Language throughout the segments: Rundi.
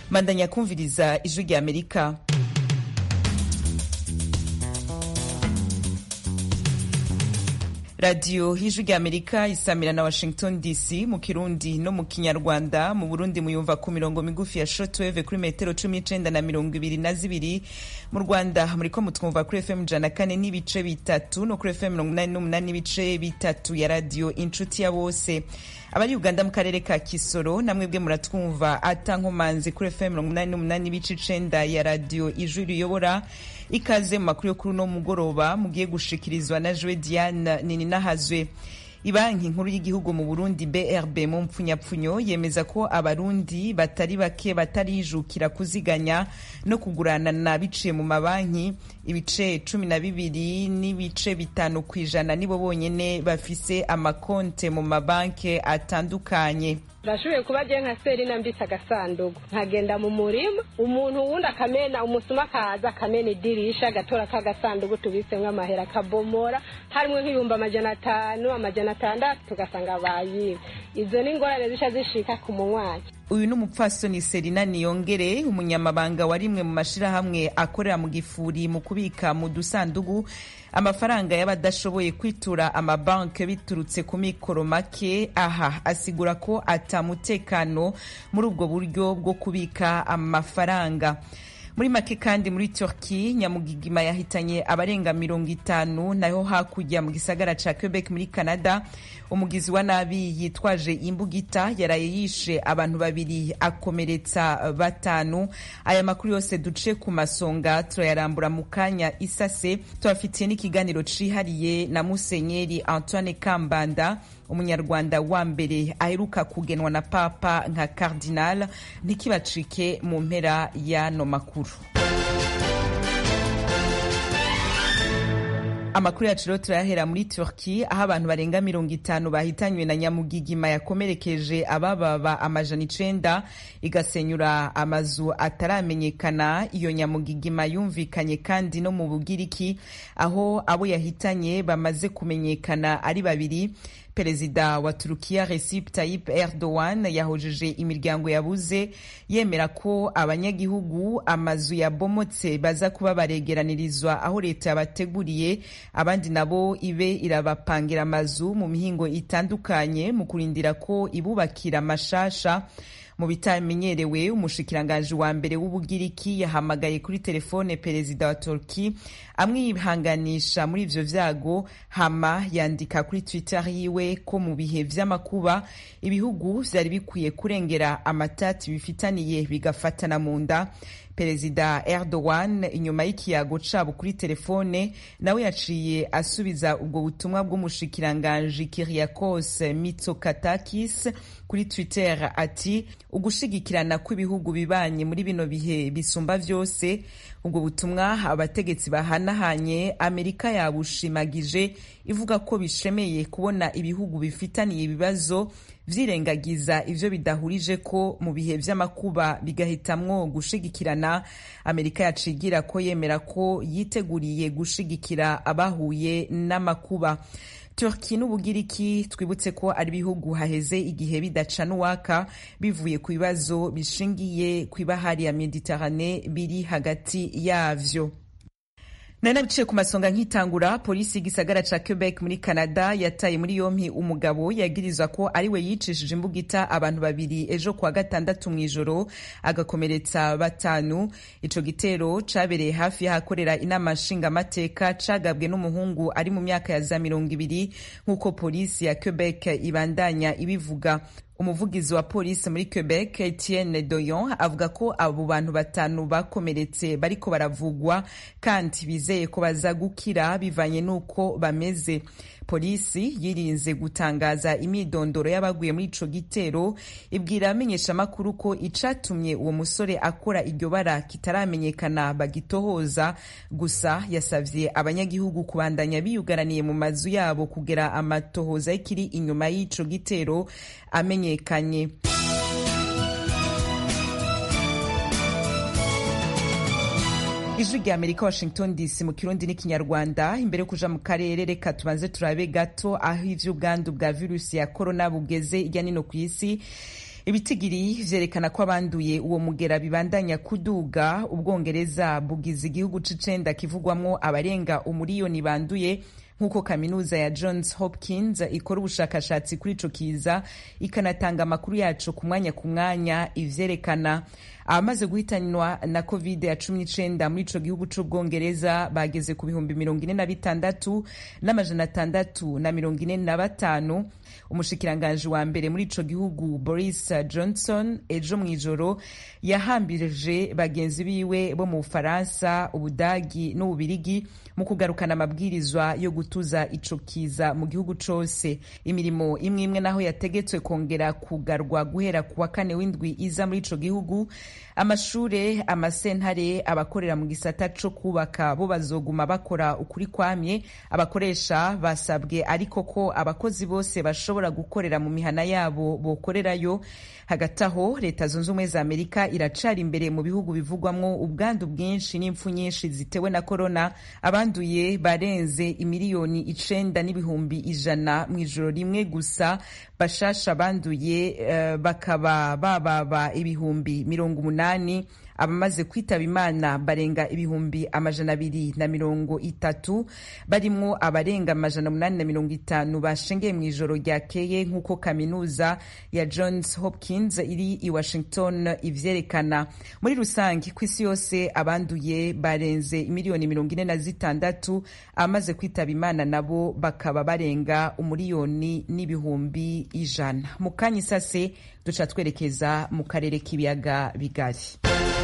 bandanya kumviriza ijwi rya amerika radiyo y'ijwi rya amerika isamira na washington dc mu kirundi no mu kinyarwanda mu burundi muyumva ku mirongo migufi ya shortwave kuri metero cumi n'icenda na mirongo ibiri na zibiri mu rwanda muriko mutwumva kuri fm ijana kane n'ibice bitatu no kuri fm mirongo inani n'umunani n'ibice bitatu ya radiyo inshuti ya bose abari uganda mu karere ka kisoro namwe bwe muratwumva ata nkomanzi kuri fm mirongo inani n'umunani n'ibice icenda ya radiyo ijwi riyobora ikaze mu makuru yo kuri uno mugoroba mugiye gushikirizwa na jwe diane nini nahazwe ibanki nkuru y'igihugu mu burundi brb mu mpfunyapfunyo yemeza ko abarundi batari bake batarijukira kuziganya no kuguranana biciye mu mabanki ibice cumi na bibiri n'ibice bitanu ku ijana nibo bonyene bafise amakonte mu mabanki atandukanye bashoboye kuba agiye nka seri nambitse agasanduku nkagenda mu murima umuntu wundi akamena umusuma akaza akamena idirisha agatora k'agasanduku tubitsemo amahera akabomora harimo nk'ibihumbi amajana atanu amajana atandatu tugasanga bayiwe izo ni ingorane zica zishika ku munywanyi uyu ni umupfasoni serina niyongere umunyamabanga wa rimwe mu mashirahamwe akorera mu gifuri mu kubika mu dusandugu amafaranga y'abadashoboye kwitura amabanki biturutse ku mikoro make aha asigura ko atamutekano muri ubwo buryo bwo kubika amafaranga muri make kandi muri turki nyamugigima yahitanye abarenga mirongo itanu naho hakurya mu gisagara ca quebec muri canada umugizi wa nabi yitwaje imbugita yaraye yishe abantu babiri akomeretsa batanu aya makuru yose duce ku masonga turayarambura mu kanya isase tubafitiye n'ikiganiro cihariye na musenyeri antoine kambanda umunyarwanda wa mbere aheruka kugenwa na papa nka cardinal ntikibacike mu mpera y'ano makuru amakuru yacu rero turayahera muri turki aho abantu barenga mirongo itanu bahitanywe na nyamugigima yakomerekeje abababa amajana icenda igasenyura amazu ataramenyekana iyo nyamugigima yumvikanye kandi no mu bugiriki aho abo yahitanye bamaze kumenyekana ari babiri perezida wa turukiya recep tayyip erdogan yahojeje imiryango yabuze yemera ko abanyagihugu amazu yabomotse baza kuba baregeranirizwa aho leta yabateguriye abandi nabo ibe irabapangira amazu mu mihingo itandukanye mu kurindira ko ibubakira amashasha mu bitamenyerewe umushikiranganji wa mbere w'ubugiriki yahamagaye kuri telefone perezida wa turki amwihanganisha muri ivyo vyago hama yandika kuri twitter yiwe ko mu bihe vy'amakuba ibihugu vyari bikwiye kurengera amatati bifitaniye bigafatana mu nda perezida erdogan inyuma y'ikiyago cabo kuri telefone nawe yaciye asubiza ubwo butumwa bw'umushikiranganji kiriakos mitsokatakis kuri twitter ati ugushigikirana kw'ibihugu bibanye muri bino bihe bisumba vyose ubwo butumwa abategetsi bahanahanye amerika yabushimagije ivuga ko bishemeye kubona ibihugu bifitaniye ibibazo vyirengagiza ivyo bidahurije ko mu bihe vy'amakuba bigahitamwo gushigikirana amerika yacigira ko yemera ko yiteguriye gushigikira abahuye n'amakuba turki n'ubugiriki twibutse ko ari ibihugu haheze igihe bidacana uwaka bivuye ku bibazo bishingiye ku ibahari ya mediterane biri hagati yavyo nari nabiciye ku masonga nkitangura polisi y'igisagara ca quebec muri canada yataye muri yompi umugabo yagirizwa ko ari we yicishije imbugita abantu babiri ejo kuwa gatandatu mw'ijoro agakomeretsa batanu ico gitero cabereye hafi y'ahakorera inama nshingamateka cagabwe n'umuhungu ari mu myaka ya za mirongo ibiri nk'uko polisi ya quebec ibandanya ibivuga umuvugizi wa polisi muri quebec etienne doyon avuga ko abo bantu batanu bakomeretse bariko baravugwa kandi bizeye ko baza gukira bivanye n'uko bameze polisi yirinze gutangaza imyidondoro y'abaguye muri ico gitero ibwira amenyeshamakuru ko icatumye uwo musore akora iryo bara kitaramenyekana bagitohoza gusa yasavye abanyagihugu kubandanya biyugaraniye mu mazu yabo kugera amatohoza y'ikiri inyuma y'ico gitero amenyekanye ijwi rya amerika washington dc mu kirundi n'ikinyarwanda imbere yo kuja mu karere reka tubanze turabe gato aho ivy'ubwandu bwa virusi ya korona bugeze irya nino ku isi ibitigiri vyerekana ko abanduye uwo mugera bibandanya kuduga ubwongereza bugize igihugu c'icenda kivugwamwo abarenga umuriyoni banduye nk'uko kaminuza ya johns hopkins ikora ubushakashatsi kuri ico kiza ikanatanga amakuru yaco ku mwanya ku mwanya ivyerekana abamaze guhitanwa na covid ya cumi n'icenda muri ico gihugu c'ubwongereza bageze ku bihumbi mirongo ine na bitandatu n'amajana atandatu na mirongo ine na batanu umushikiranganji wa mbere muri ico gihugu boris johnson ejo mw'ijoro yahambirije bagenzi biwe bo mu bufaransa ubudagi n'ububirigi mu kugarukana amabwirizwa yo gutuza ico kiza mu gihugu cose imirimo imwe imwe naho yategetswe kongera kugarwa guhera ku wa kane w'indwi iza muri ico gihugu amashure amasentare abakorera mu gisata co kubaka bo bazoguma bakora ukuri kwamye abakoresha basabwe ariko ko abakozi bose bashobora gukorera mu mihana yabo bokorerayo hagati aho leta zunze ubumwe za amerika iracari imbere mu bihugu bivugwamwo ubwandu bwinshi n'impfu nyinshi zitewe na korona abanduye barenze imiliyoni icenda n'ibihumbi ijana mu ijoro rimwe gusa bashasha banduye uh, bakaba bababa ibihumbi mirongo umunani abamaze kwitaba imana barenga ibihumbi amajana abiri na mirongo itatu barimwo abarenga amajana umunani na mirongo itanu bashengeye mu ijoro ryakeye nk'uko kaminuza ya johns hopkins iri i washington ivyerekana muri rusange ku isi yose abanduye barenze imiliyoni mirongo ine na zitandatu abamaze kwitaba imana nabo bakaba barenga umuriyoni n'ibihumbi ijana mu kanya isase duca twerekeza mu karere k'ibiyaga bigari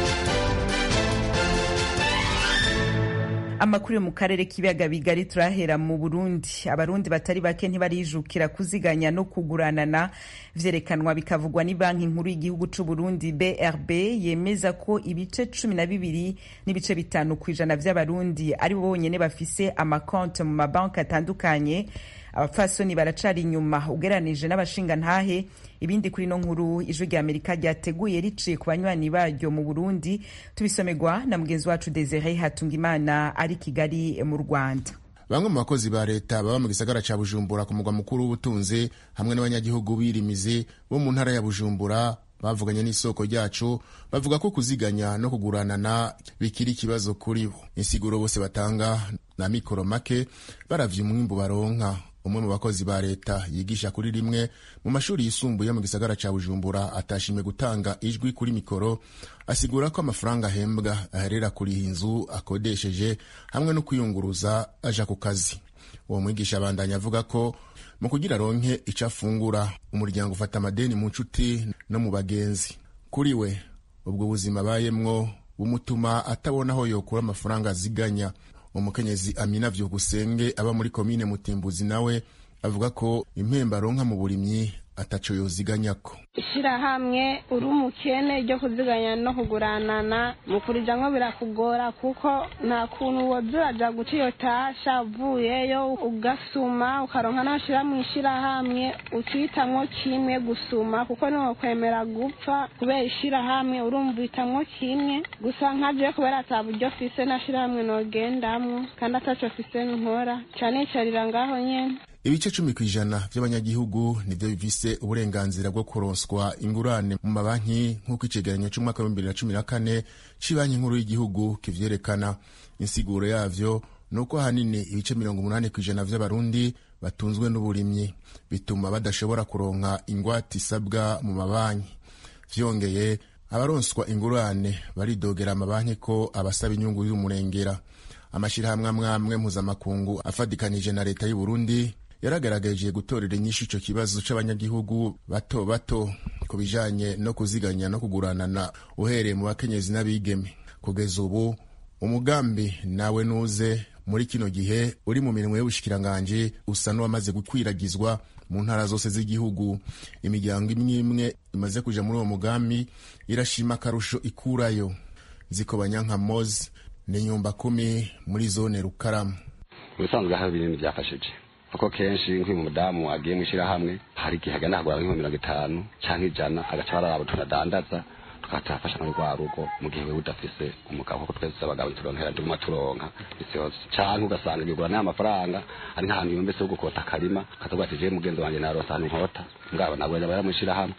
amakuru yo mu karere k'ibiyaga bigari turahera mu burundi abarundi batari bake ntibarijukira kuziganya no kuguranana vyerekanwa bikavugwa ni banki nkuru y'igihugu c'uburundi brb yemeza ko ibice cumi na bibiri n'ibice bitanu ku ijana vy'abarundi ari bo bonyene bafise amakonte mu mabanki atandukanye abapfasoni baracari inyuma ugeranije n'abashingantahe ibindi kuri no nkuru ijwi rya amerika ryateguye riciye ku banywanyi baryo mu burundi tubisomerwa na mugenzi wacu desire hatungimana ari kigali mu rwanda bamwe mu bakozi ba leta baba mu gisagara ca bujumbura ku mugwa mukuru w'ubutunzi hamwe n'abanyagihugu birimizi bo mu ntara ya bujumbura bavuganye n'isoko ryacu bavuga ko kuziganya no kuguranana bikiri ikibazo kuri bo insiguro bose batanga na mikoro make baravye umwimbu baronka umwe mu bakozi ba leta yigisha kuri rimwe mu mashuri yisumbuye mu gisagara ca bujumbura atashimye gutanga ijwi kuri mikoro asigura ko amafaranga ahembwa aherera kuriha inzu akodesheje hamwe no kwiyunguruza aja ku kazi uwo mwigisha abandanya avuga ko mu kugira aronke ico afungura umuryango ufata amadeni mu nshuti no mu bagenzi kuri we ubwo buzima abayemwo bumutuma atabona aho yokura amafaranga aziganya umukenyezi amina vyukusenge aba muri komine mutimbuzi nawe avuga ko impembo aronka mu burimyi ataco yoziganyako ishirahamwe uri umukene ryo kuziganya no kuguranana mu kurijamwo birakugora kuko nta kuntu woza uraja guca iyo tasha uvuyeyo ugasuma ukaronka n'ashira mu ishirahamwe ucitamwo kimwe gusuma kuko niwokwemera gupfa kubera ishirahamwe urumva uhitamwo kimwe gusa nkaje kubera ata buryo fise n'ashirahamwe nogendamwo kandi ataco fise nkora canicarira ngaho nyene ibice cumi ku ijana vy'abanyagihugu nivyo bifise uburenganzira bwo kuronswa ingurane mu mabanki nk'uko icegeranyo c'umwaka w'ibihumbi bibiri na cumi na kane c'ibanki nkuru y'igihugu kivyerekana insiguro yavyo ni uko ahanini ibice mirongo umunani ku ijana vy'abarundi batunzwe n'uburimyi bituma badashobora kuronka ingwate isabwa mu mabanki vyongeye abaronswa ingurane baridogera amabanki ko abasaba inyungu y'umurengera amashirahamwe amwe amwe mpuzamakungu afadikanije na leta y'uburundi yaragaragaje gutorera inyishu ico kibazo c'abanyagihugu bato bato ku bijanye no kuziganya no kuguranana uhereye mu bakenyezi n'abigeme kugeza ubu umugambi nawe nuze muri kino gihe uri mu mirimo y'ubushikiranganji usa n'uwamaze gukwiragizwa mu ntara zose z'igihugu imiryango imwe imwe imaze kuja muri uwo mugambi irashima akarusho ikurayo zikobanya nka mozi ni nyumba kumi muri zone rukaramu ubusanzwe hari ibintu byafashije kuko kenshi nk'uyu mudamu agiye mu ishyirahamwe hari igihe agana kugura nk'ibihumbi mirongo itanu cyangwa ijana agaca baraba tunadandaza tukatafasha muri rwa rugo mu gihe wewe udafise umugabo kuko twese abagabo turonkera tuguma turonka isi yose canke ugasanga igigura n'aya mafaranga ari nk'ahantu yumbese ho gukota akarima kazavuga ati jewe mugenzi wanje naronse ahantu nkota ngabo nabwo yaba yaramushira hamwe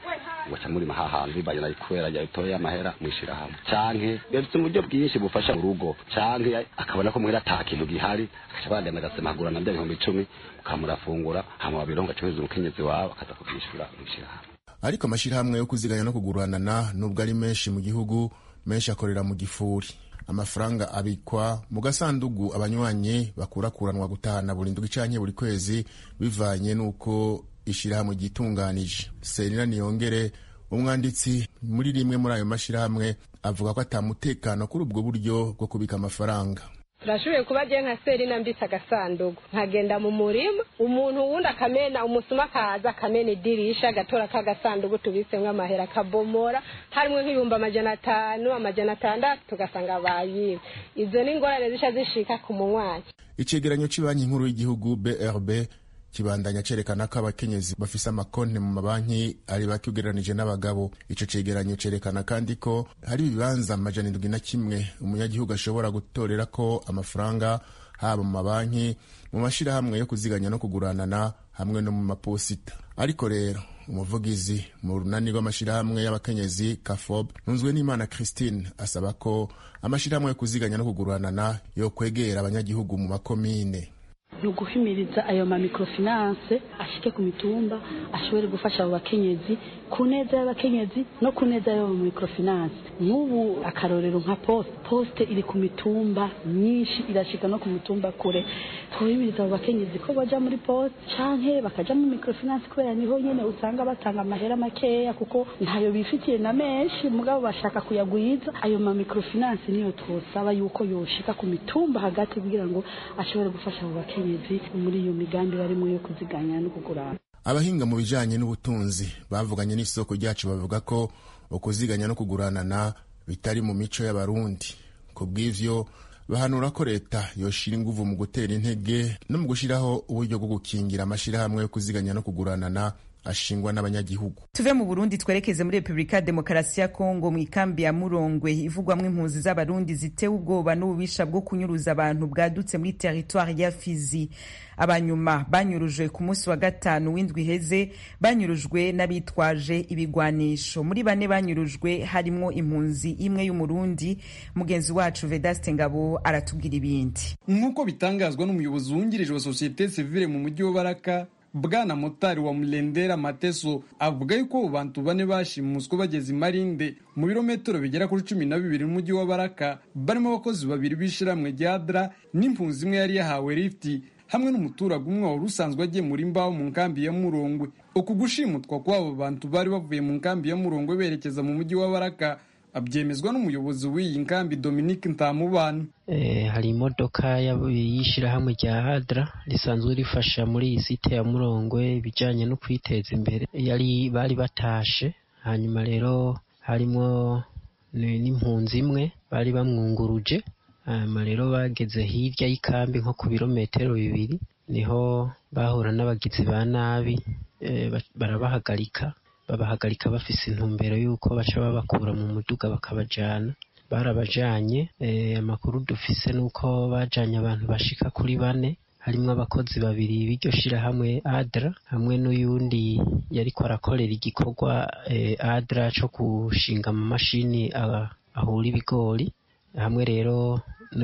mugaca murima hahantu bivanye na kubera yatoye amahera mwishirahamwe canke bafite uburyo bwinshi bufasha mu rugo canke akabona ko mwera ata kintu gihari agaca bagenda agasemagurana bya bihumbi icumi mukamurafungura hama babironga acuruza umukenyezi wawe akaza kubyishura mwishirahamwe ariko amashirahamwe yo kuziganya no kuguranana nubwo ari menshi mu gihugu menshi akorera mu gifuri amafaranga abikwa mu gasandugu abanywanyi bakurakuranwa gutahana buri ndwi canke buri kwezi bivanye n'uko ishirahamwe ryitunganije serina niyongere umwanditsi muri rimwe muri ayo mashirahamwe avuga ko atamutekano kuri ubwo buryo bwo kubika amafaranga turashoboye kuba agiye nka seri nambitse agasanduku nkagenda mu murima umuntu wundi akamena umusuma akaza akamena idirisha agatora k'agasanduku tubitsemo amahera akabomora harimo nk'ibihumbi amajana atanu amajana atandatu tugasanga bayiwe izo ni ingorane zisha zishika ku munywanyi icegeranyo c'banki nkuru y'igihugu brb kibandanya cerekana ko abakenyezi bafise amakonti mu mabanki ari bake ugereranije n'abagabo ico cegeranyo cerekana kandi ko hari ibibanza amajana indwi na kimwe umunyagihugu ashobora gutorerako amafaranga haba mu mabanki mu mashirahamwe yo kuziganya no kuguranana hamwe no mu maposita ariko rero umuvugizi mu runani rw'amashirahamwe y'abakenyezi kafob ntunzwe n'imana christine asaba ko amashirahamwe yo kuziganya no kuguranana yo kwegera abanyagihugu mu makomine ni uguhimiriza ayo ma microfinance ashike ku mitumba ashobore gufasha abo bakenyezi ku neza y'abakenyezi no ku neza y'abo microfinance nk'ubu akarorero nka poste poste iri ku mitumba myinshi irashika no ku mitumba kure twahimiriza abo bakenyezi ko baja muri poste canke bakaja mu microfinance kubera niho nyene usanga batanga amahera makeya kuko ntayo bifitiye na menshi mugabo bashaka kuyagwiza ayo ma microfinance niyo twosaba yuko yoshika ku mitumba hagati kugira ngo ashobore gufasha abo bakenyezi muri iyo migambi barimo yo kuziganya no kugurana abahinga mu bijanye n'ubutunzi bavuganye n'isoko ryacu bavuga ko ukuziganya no kuguranana bitari mu mico y'abarundi ku bw'ivyo bahanura ko leta yoshira inguvu mu gutera intege no mu gushiraho uburyo bwo gukingira amashirahamwe yo kuziganya no kuguranana ashingwa n'abanyagihugu tuve mu burundi twerekeze muri repubulika ya demokarasi ya kongo mu ikambi ya murongwe ivugwamwo impunzi z'abarundi zitewe ubwoba n'ububisha bwo kunyuruza abantu bwadutse muri teritwari ya fizi abanyuma banyurujwe ku munsi wa gatanu w'indwi iheze banyurujwe n'abitwaje ibigwanisho muri bane banyurujwe harimwo impunzi imwe y'umurundi mugenzi wacu vedaste ngabo aratubwira ibindi nk'uko bitangazwa n'umuyobozi wungirije wa sosiyete sivile mu mujyi wa baraka bwana motari wa murendera mateso avuga yuko abo bantu bane bashimuswe bageze imarinde mu birometero bigera kuri cumi na bibiri n'umujyi wa baraka barimo abakozi babiri b'ishiramwe rya dra n'impunzi imwe yari yahawe lifti hamwe n'umuturage umwe wari usanzwe agemura imbaho mu nkambi ya murongwe uku gushimutwa kw'abo bantu bari bavuye mu nkambi ya murongwe berekeza mu mujyi wa baraka abyemezwa n'umuyobozi w'iyi nkambi dominique ntamubana hari imodoka y'ishyirahamwe rya hadra risanzwe rifasha muri iyi site ya murongwe ibijyanye no kwiteza imbere yari bari batashe hanyuma rero harimo n'impunzi imwe bari bamwunguruje hanyuma rero bageze hirya y'ikambi nko ku birometero bibiri niho bahura n'abagizi ba nabi barabahagarika babahagarika bafise intumbero y'uko baca babakura mu muduga bakabajana barabajanye amakuru dufise nuko bajanye abantu bashika kuri bane harimwo abakozi babiri b'iryo shirahamwe adra hamwe n'uyundi yariko arakorera igikorwa adra co gushinga amamashini ahura ibigori hamwe rero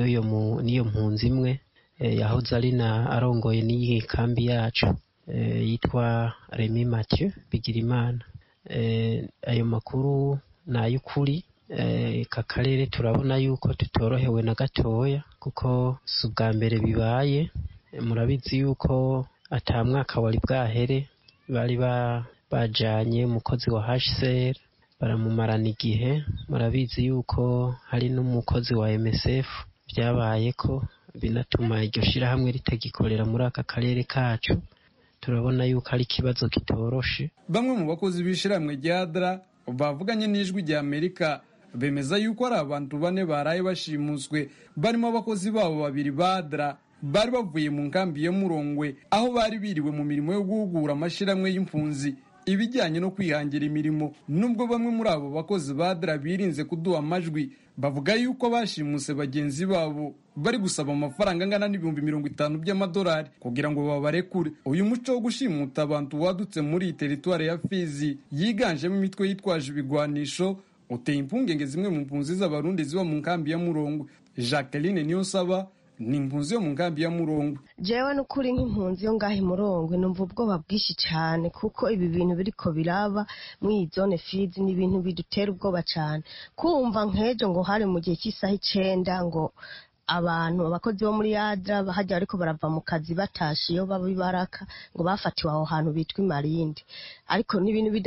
n'iyo mpunzi imwe yahoze ari na arongoye n'iyi kambi yacu yitwa remi mathieu bigirimana ayo makuru ni ay'ukuri aka karere turabona yuko tutorohewe na gatoya kuko si ubwa mbere bibaye murabizi yuko ata mwaka wari bwahere bari bajanye umukozi wa hcr baramumarana igihe murabizi yuko hari n'umukozi wa msf byabaye ko binatuma iryo shirahamwe ritagikorera muri aka karere kacu turabona yuko ari ikibazo kitoroshe bamwe mu bakozi b'ishyirahamwe rya dra bavuganye n'ijwi rya amerika bemeza yuko ari abantu bane baraye bashimuswe barimo abakozi babo babiri ba dra bari bavuye mu nkambi ya murongwe aho bari biriwe mu mirimo yo guhugura amashyirahamwe y'impunzi ibijyanye no kwihangira imirimo nubwo bamwe muri abo bakozi ba adra birinze kuduha amajwi bavuga yuko bashimuse bagenzi babo bari gusaba amafaranga angana n'ibihumbi mirongo itanu by'amadolari kugira ngo babarekure uyu muco wo gushimuta abantu wadutse muri iyi teritwari ya fizi yiganjemo imitwe yitwaje ibigwanisho uteye impungenge zimwe mu mpunzi z'abarundi ziba mu nkambi ya murongo jacqueline niyonsaba ni impunzi yo mu nkambi ya murongo jewe n'ukuri nk'impunzi yo ngaho imurongwe numva ubwoba bwinshi cyane kuko ibi bintu biriko biraba muri iyi zone fizi ni ibintu bidutera ubwoba cyane kumva nk'ejo ngo hari mu gihe cy'isaha icenda ngo abantu abakozi bo muri yadra hajya ariko barava mu kazi batashe iyo baba ibaraka ngo bafatiwe aho hantu bitwa imarindi ariko ni ibintu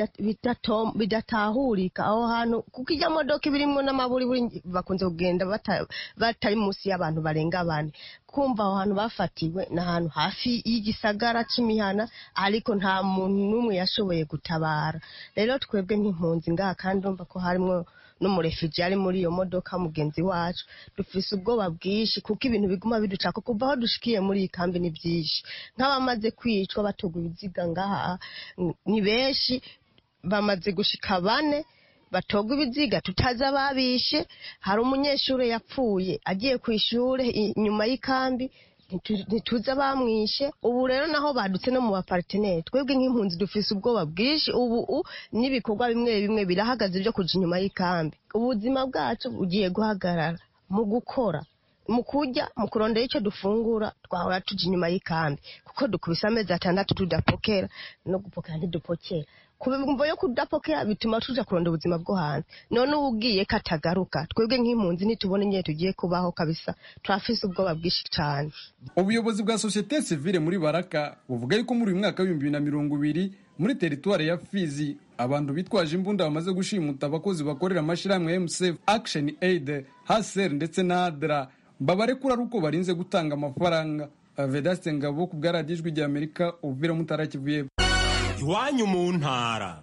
bidatahurika aho hantu kuko ijya modoka ibirimwo n'amaburi bakunze kugenda batari munsi y'abantu barenga bane kumva aho hantu bafatiwe ni ahantu hafi y'igisagara c'imihana ariko nta muntu n'umwe yashoboye gutabara rero twebwe nk'impunzi ngaha kandi urumva ko harimwo n'umurefiji ari muri iyo modoka mugenzi wacu dufise ubwoba bwinshi kuko ibintu biguma biducako kuva aho dushikiye muri iyi kambi ni byinshi nk'abamaze kwicwa batogwa ibiziga ngaha ni benshi bamaze gushika bane batogwa ibiziga tutazi ababishe hari umunyeshuri yapfuye agiye ku ishure inyuma y'ikambi ntituzi abamwishe ubu rero naho badutse no mu baparteneri twebwe nk'impunzi dufise ubwoba bwinshi ubu n'ibikorwa bimwe bimwe birahagaze byo kuja inyuma y'ikambi ubuzima bwacu bugiye guhagarara mu gukora mu kurya mu kurondera icyo dufungura twahora tuja inyuma y'ikambi kuko dukubise amezi atandatu tudapokera no gupokera ntidupokera kubimvo yo kudapokera bituma tuja kurondera ubuzima bwo hanze none ubu ugiye katagaruka twebwe nk'impunzi nitubona nyine tugiye kubaho kabisa turafise ubwoba bwinshi cyane ubuyobozi bwa sosiyete sivile muri baraka buvuga yuko muri uyu mwaka w'ibihumbi bibiri na mirongo ibiri muri teritwari ya fizi abantu bitwaje imbunda bamaze gushimuta abakozi bakorera amashyirahamwe ya msf action aid haser ndetse na adra babarekura ari uko barinze gutanga amafaranga vedaste ngabo ku bwaradijwi rya amerika uvira mutara kivuye iwanyu mu ntara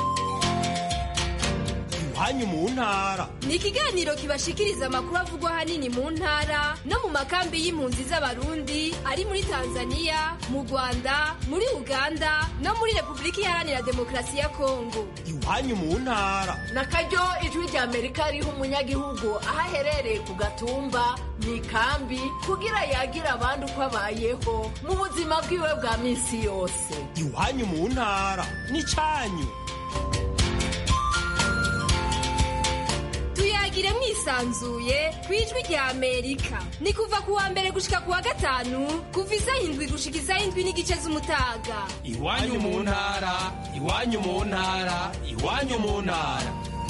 iwanyu mu ntara ni ikiganiro kibashikiriza amakuru avugwa ahanini mu ntara no mu makambi y'impunzi z'abarundi ari muri tanzania mu rwanda muri uganda no muri repubulika iharanira demokarasi ya kongo iwanyu mu ntara na karyo ijwi rya amerika riha umunyagihugu aho aherereye ku gatumba mu ikambi kugira yagira abandi uko abayeho mu buzima bwiwe bwa minsi yose iwanyu mu ntara ni cyanyu tuyagire mwisanzuye ku ijwi rya amerika ni kuva ku wa mbere gushika ku wa gatanu kuva isaha indwi gushika isaha indwi n'igice z'umutaga iwanyu mu ntara iwanyu mu ntara iwanyu mu ntara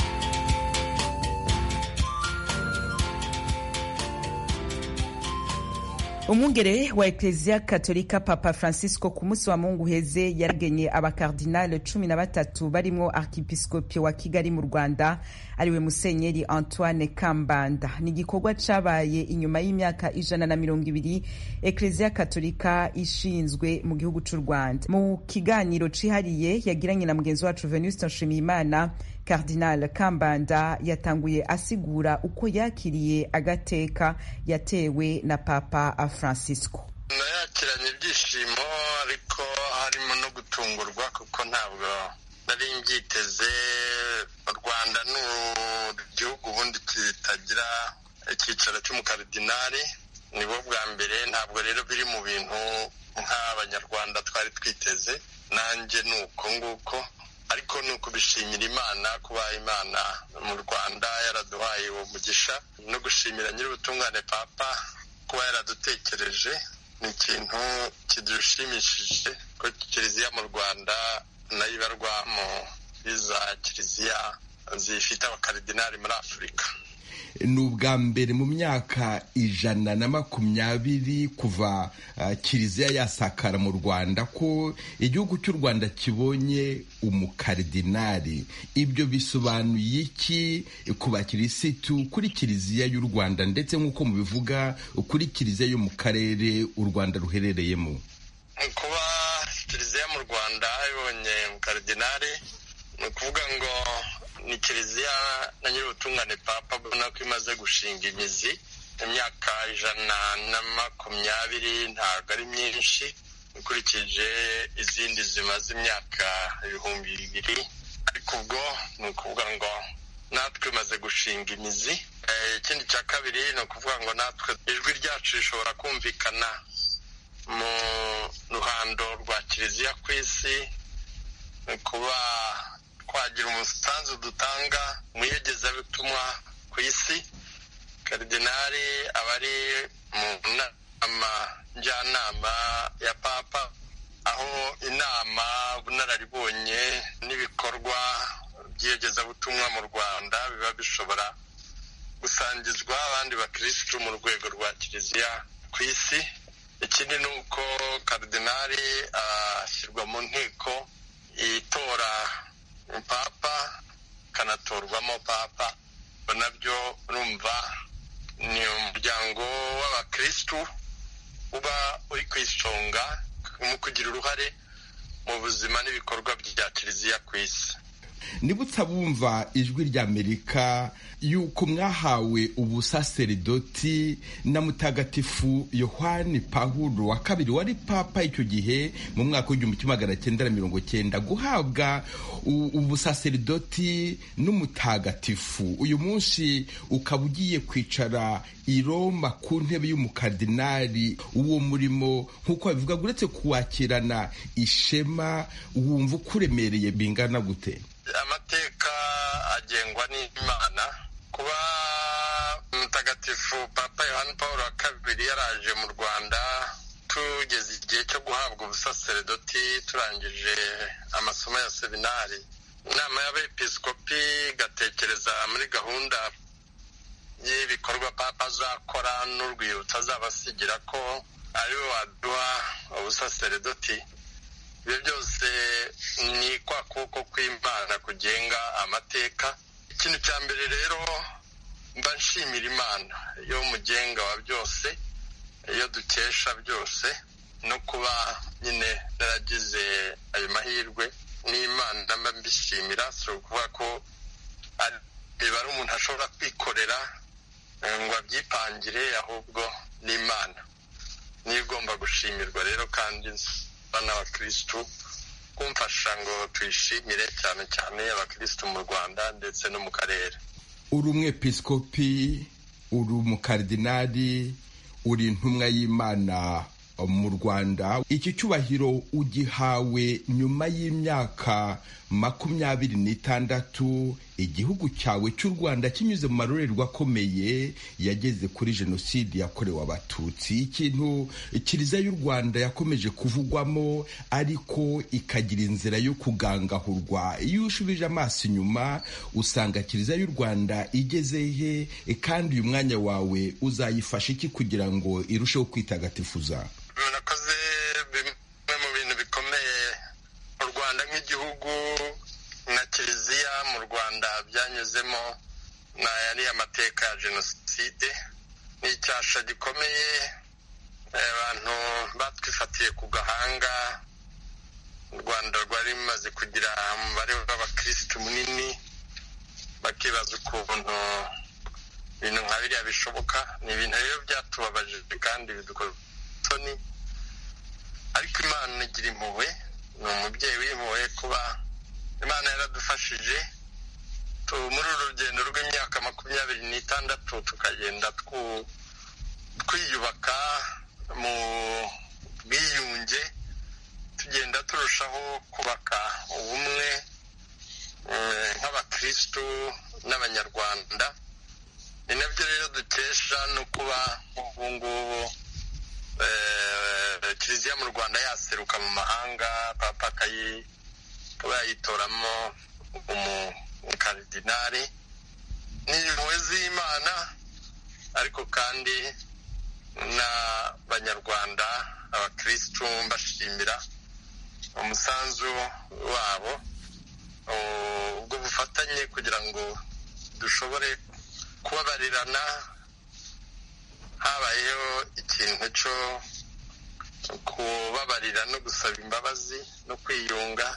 umwungere wa ekleziya katolika papa francisco ku munsi wa mungu uheze yaragenye abakardinale cumi na batatu barimwo arkipiskopi wa kigali mu rwanda ariwe musenyeri antoine kambanda ni igikorwa cabaye inyuma y'imyaka ijana na mirongo ibiri ekleziya katolika ishinzwe mu gihugu c'u rwanda mu kiganiro cihariye yagiranye na mugenzi wacu venuste nshimiyimana Cardinal Kambanda yatanguye asigura uko yakiriye agateka yatewe na Papa Francisco. nayakiranye ibyishimo ariko harimo no gutungurwa kuko ntabwo nari mbyiteze u rwanda ni igihugu ubundi kitagira icyicaro cy'umukaridinari nibo bwa mbere ntabwo rero biri mu bintu nk'abanyarwanda twari twiteze nanjye ni uko nguko ariko ni ukubishimira imana kuba imana mu rwanda yaraduhaye uwo mugisha no gushimira nyir'ubutungane papa kuba yaradutekereje ni ikintu kidushimishije ko kiliziya mu rwanda nayo ibarwa mu iza kiliziya zifite abakaridinari muri afurika ni ubwa mbere mu myaka ijana na makumyabiri kuva kiliziya yasakara mu rwanda ko igihugu cy'u rwanda kibonye umukaridinari ibyo bisobanuye iki ku bakirisitu kuri kiliziya y'u rwanda ndetse nk'uko mubivuga kuri kiliziya yo mu karere u rwanda ruherereyemo kuba kiliziya mu rwanda ibonye umukaridinari ni ukuvuga ngo ni kiliziya na nyir'ubutungane papa ubona ko imaze gushinga imizi imyaka ijana na makumyabiri ntabwo ari myinshi ukurikije izindi zimaze imyaka ibihumbi bibiri ariko ubwo ni ukuvuga ngo natwe maze gushinga imizi ikindi cya kabiri ni ukuvuga ngo natwe ijwi ryacu rishobora kumvikana mu ruhando rwa kiliziya ku isi kuba twagira umusanzu dutanga mu iyogezabutumwa ku isi karidinari aba ari mu nama njyanama ya papa aho inama bunararibonye n'ibikorwa by'iyogezabutumwa mu rwanda biba bishobora gusangizwa abandi bakirisitu mu rwego rwa kiliziya ku isi ikindi ni uko karidinari ashyirwa mu nteko itora papa ikanatorwamo papa nabyo urumva ni umuryango w'abakirisitu uba uri ku isonga mu kugira uruhare mu buzima n'ibikorwa bya kiliziya ku isi nibutse abumva ijwi ry'amerika yuko mwahawe ubusaseridoti na mutagatifu yohani pahuro wa kabiri wari papa icyo gihe mu mwaka w'igihumbi kimwe magana cyenda na mirongo cyenda guhabwa ubusaseridoti n'umutagatifu uyu munsi ukaba ugiye kwicara i roma ku ntebe y'umukardinari uwo murimo nk'uko babivuga uretse kuwakirana ishema wumva ukuremereye bingana gute amateka agengwa n'imana kuba mutagatifu papa yohani paul wa kabiri yaraje mu rwanda tugeze igihe cyo guhabwa ubusaseredoti turangije amasomo ya seminari inama y'abepiskopi igatekereza muri gahunda y'ibikorwa papa azakora n'urwibutso azabasigira ko ariwe waduha ubusaseredoti ibyo byose ni kwa kuboko kw'imana kugenga amateka ikintu cya mbere rero mba nshimira imana yo mugenga wa byose iyo dukesha byose no kuba nyine naragize ayo mahirwe n'imana mba mbishimira si ukuvuga ko biba ari umuntu ashobora kwikorera ngo abyipangire ahubwo n'imana niyo igomba gushimirwa rero kandi n'abakirisitu kumfasha ngo tuyishimire cyane cyane abakirisitu mu rwanda ndetse no mu karere uri umwepiskopi uri umukardinari uri intumwa y'imana mu rwanda iki cyubahiro ugihawe nyuma y'imyaka makumyabiri n'itandatu igihugu cyawe cy'u rwanda kinyuze mu marorerwa akomeye yageze kuri jenoside yakorewe abatutsi ikintu kiliziya y'u rwanda yakomeje kuvugwamo ariko ikagira inzira yo kugangahurwa iyo ushubije amaso inyuma usanga kiliziya y'u rwanda igeze he kandi uyu mwanya wawe uzayifasha iki kugira ngo irusheho kwitagatifuza murakoze bimwe mu bintu bikomeye u rwanda nk'igihugu na kiliziya mu rwanda byanyuzemo ni ayari amateka ya jenoside ni icyasha gikomeye abantu batwifatiye ku gahanga u rwanda rwari rumaze kugira umubare w'abakirisitu munini bakibaza ukuntu ibintu nka biriya bishoboka ni ibintu rero byatubabaje kandi bidukora isoni ariko imana igira impuhwe ni umubyeyi w'impuhwe kuba imana yaradufashije muri uru rugendo rw'imyaka makumyabiri n'itandatu tukagenda twiyubaka mu bwiyunge tugenda turushaho kubaka ubumwe nk'abakirisitu n'abanyarwanda ni nabyo rero dukesha no kuba ubu ngubu kiliziya mu rwanda yaseruka mu mahanga papa akaba yayitoramo umukaridinari ni impuhwe z'imana ariko kandi n'abanyarwanda abakirisitu mbashimira umusanzu wabo ubwo bufatanye kugira ngo dushobore kubabarirana habayeho ikintu cyo kubabarira no gusaba imbabazi no kwiyunga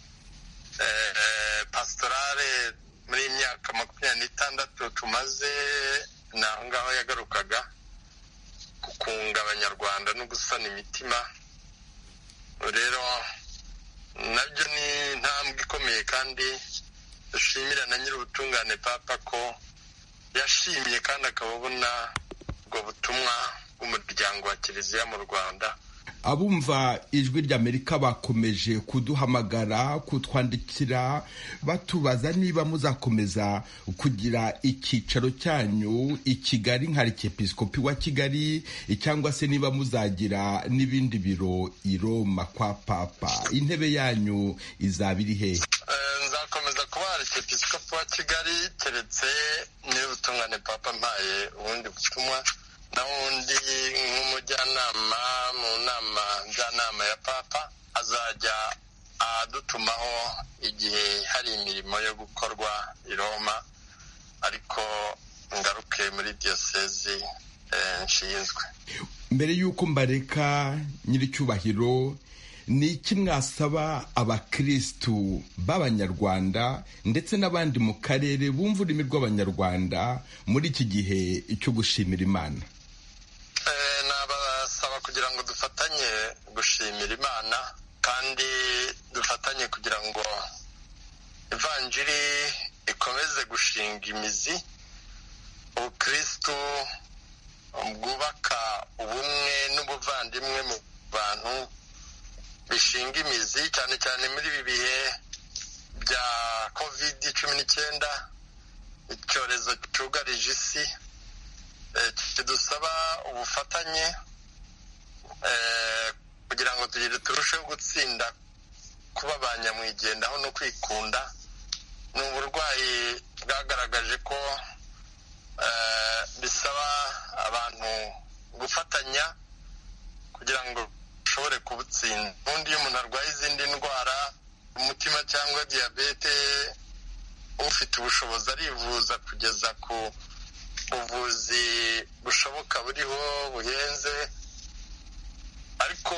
pasitorale muri iyi myaka makumyabiri n'itandatu tumaze ni aho ngaho yagarukaga gukunga abanyarwanda no gusana imitima rero nabyo ni intambwe ikomeye kandi dushimira na nyir'ubutungane papa ko yashimye kandi akaba abona ubwo butumwa bw'umuryango wa kiliziya mu rwanda abumva ijwi ry'amerika bakomeje kuduhamagara kutwandikira batubaza niba muzakomeza kugira icyicaro cyanyu i kigali nka arikepisikopi wa kigali cyangwa se niba muzagira n'ibindi biro i roma kwa papa intebe yanyu izaba iri hehe nzakomeza kuba arikepisikopi wa kigali keretse n'ubutungane papa mpaye ubundi butumwa n'ubundi nk'umujyanama mu nama njyanama ya papa azajya adutumaho igihe hari imirimo yo gukorwa i roma ariko ngaruke muri diyosezi nshinzwe mbere y'uko mbareka nyir'icyubahiro ni iki mwasaba abakirisitu b'abanyarwanda ndetse n'abandi mu karere bumva ururimi rw'abanyarwanda muri iki gihe cyo gushimira imana nabasaba kugira ngo dufatanye gushimira imana kandi dufatanye kugira ngo ivanjiri ikomeze gushinga imizi ubukirisitu bwubaka ubumwe n'ubuvandimwe mu bantu bishinga imizi cyane cyane muri ibi bihe bya kovidi cumi n'icyenda icyorezo cyugarije isi kidusaba ubufatanye kugira ngo tugire turusheho gutsinda kuba ba nyamwigendaho no kwikunda ni uburwayi bwagaragaje ko bisaba abantu gufatanya kugira ngo ushobore kubutsinda ubundi iyo umuntu arwaye izindi ndwara umutima cyangwa diyabete ufite ubushobozi arivuza kugeza ku buvuzi bushoboka buriho buhenze ariko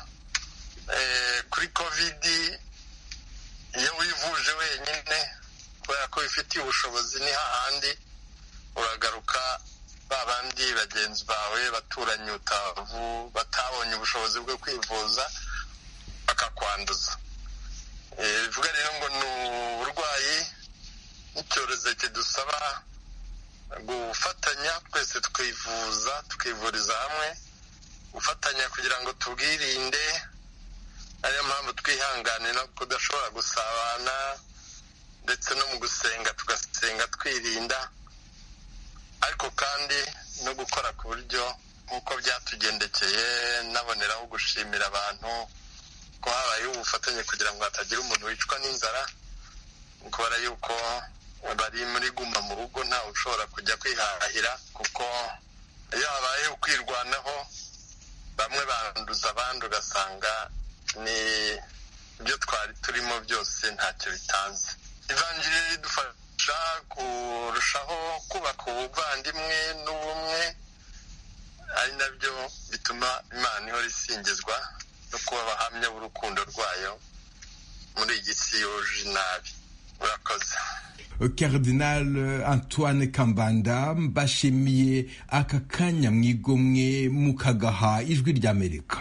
kuri kovidi iyo wivuje wenyine kubera ko wifitiye ubushobozi ni hahandi uragaruka ba bandi bagenzi bawe baturanyi utavu batabonye ubushobozi bwo kwivuza bakakwanduza bivuga rero ngo ni uburwayi n'icyorezo kidusaba gufatanya twese tukivuza tukivuriza hamwe gufatanya kugira ngo tubwirinde ariyo mpamvu twihanganira no kudashobora gusabana ndetse no mu gusenga tugasenga twirinda ariko kandi no gukora ku buryo nk'uko byatugendekeye naboneraho gushimira abantu ko habayeho ubufatanye kugira ngo hatagira umuntu wicwa n'inzara kubera yuko bari muri guma mu rugo ntawe ushobora kujya kwihahira kuko iyo habayeho kwirwanaho bamwe banduza abandi ugasanga ni ibyo twari turimo byose ntacyo bitanze ivanjiri ridufasha kurushaho kubaka ubuvandimwe n'ubumwe ari nabyo bituma imana ihora isingizwa no kuba abahamya b'urukundo rwayo muri iyi si yuje nabi murakoze Cardinal Antoine Kambanda mbashimiye aka kanya mwigomwe mukagaha ijwi ry'Amerika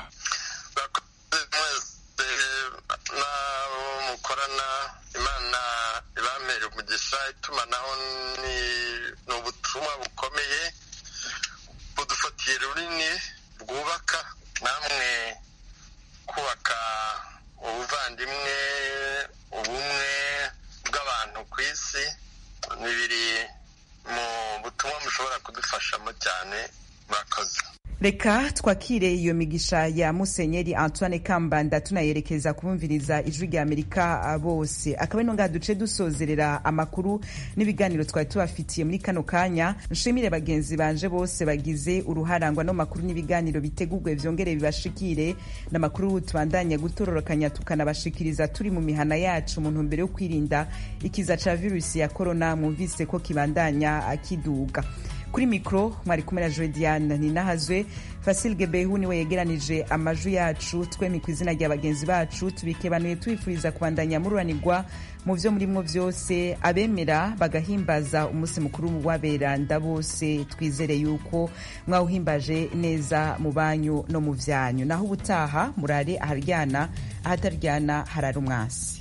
n'abo mukorana imana ibamera umugisha itumanaho ni ubutumwa bukomeye budufatiye runini bwubaka namwe kubaka ubuvandimwe ubumwe bw'abantu ku isi ni biri mu butumwa mushobora kudufashamo cyane murakoze reka twakire iyo migisha ya musenyeri antoine kambanda tunayerekeza kubumviriza ijwi rya amerika bose akaba ino ngaha duce dusozerera amakuru n'ibiganiro twari tubafitiye muri kano kanya nshimire bagenzi banje bose bagize uruharangwa no makuru n'ibiganiro bitegurwe vyongere bibashikire n'amakuru tubandanya gutororokanya tukanabashikiriza turi mu mihana yacu mu ntumbero yo kwirinda ikiza ca virusi ya korona mwumvise ko kibandanya akiduga kuri mikoro mwari kumwe na jodiane ninahazwe fasil gebehu niwe yegeranije amajwi yacu twemi ku izina rya bagenzi bacu tubikebanuye tubifuriza kubandanya mururanirwa mu byo murimwo byose abemera bagahimbaza umunsi mukuru w'aberanda bose twizere yuko mwawuhimbaje neza mu banyu no mu byanyu naho ubutaha murare aharyana ahataryana harara umwasi